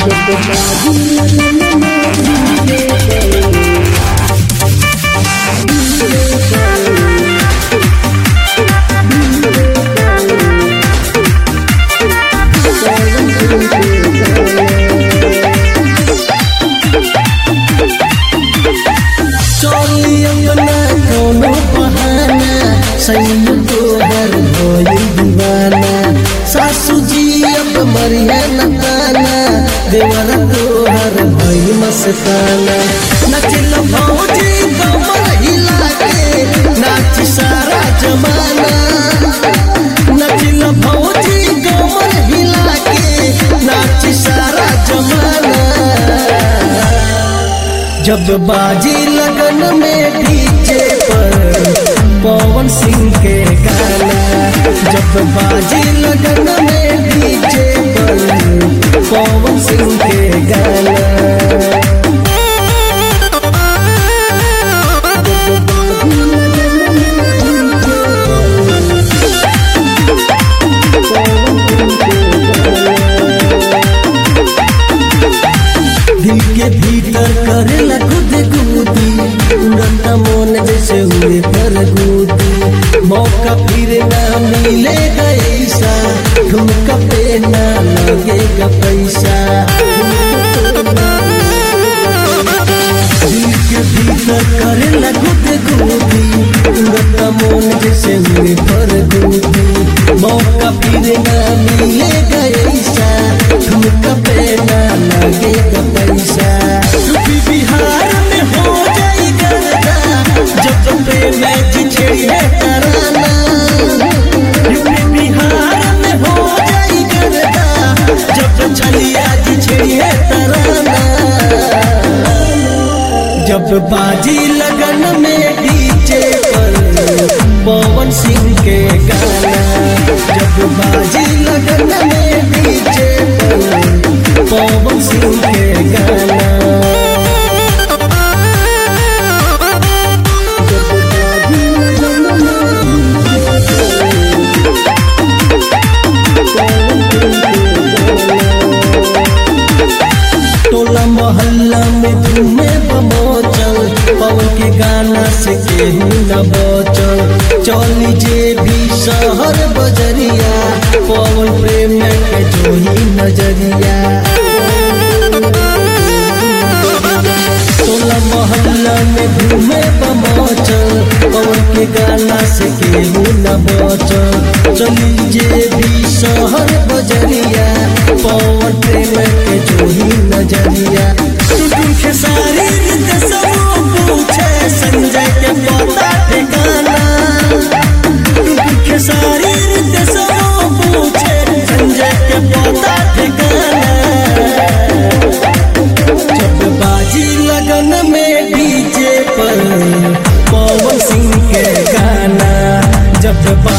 चोली अंगना कोनो बहाना सैन तोहर भइल दीवाना सासू जी अब मरिया न ताना देवर तोहर भइल मस्ताना नचल भौजी कमर हिला के नाच सारा जमाना नचल भौजी कमर हिला के नाच सारा जमाना जब बाजी लगन में डीजे पर पवन सिंह के गाना जब बाजी लगन में डीजे पर पवन सिंह के गाना दिल के भीतर करेला खुद गुदी उड़त मन जैसे हुए पर गुदी मौका फिर ना मिलेगा ऐसा ठुमका पे ना लगेगा पैसा दिल के भीतर करेला खुद गुदी उड़त मन जैसे हुए पर गुदी मौका फिर ना मिलेगा ऐसा ठुमका पे ना लगेगा पैसा यूपी बिहार में हो जाई गर्दा जब पे मैच छेड़े तराना यूपी बिहार में हो जाई गर्दा जब छलिया जी छेड़े तराना जब बाजी लगन में डीजे पर पवन सिंह के गाना जब बाजी लगन में डीजे पर पवन सिंह के गाना टोला मोहल्ला में घूमे बमोचल पवन के गाना से केहू न बचल चली जे भी शहर बजरिया पवन प्रेम के जोही नजरिया टोला मोहल्ला में घूमे बमोचल पवन के गाना से केहू न बचल चली जे भी शहर बजरिया पवन प्रेम के जोही नजरिया टुटुन के सारी रीत सब पूछे संजय के पता ठिकाना टुटुन के सारी रीत सब पूछे संजय के पता ठिकाना जब बाजी लगन में डीजे पर पवन सिंह के गाना जब बाजी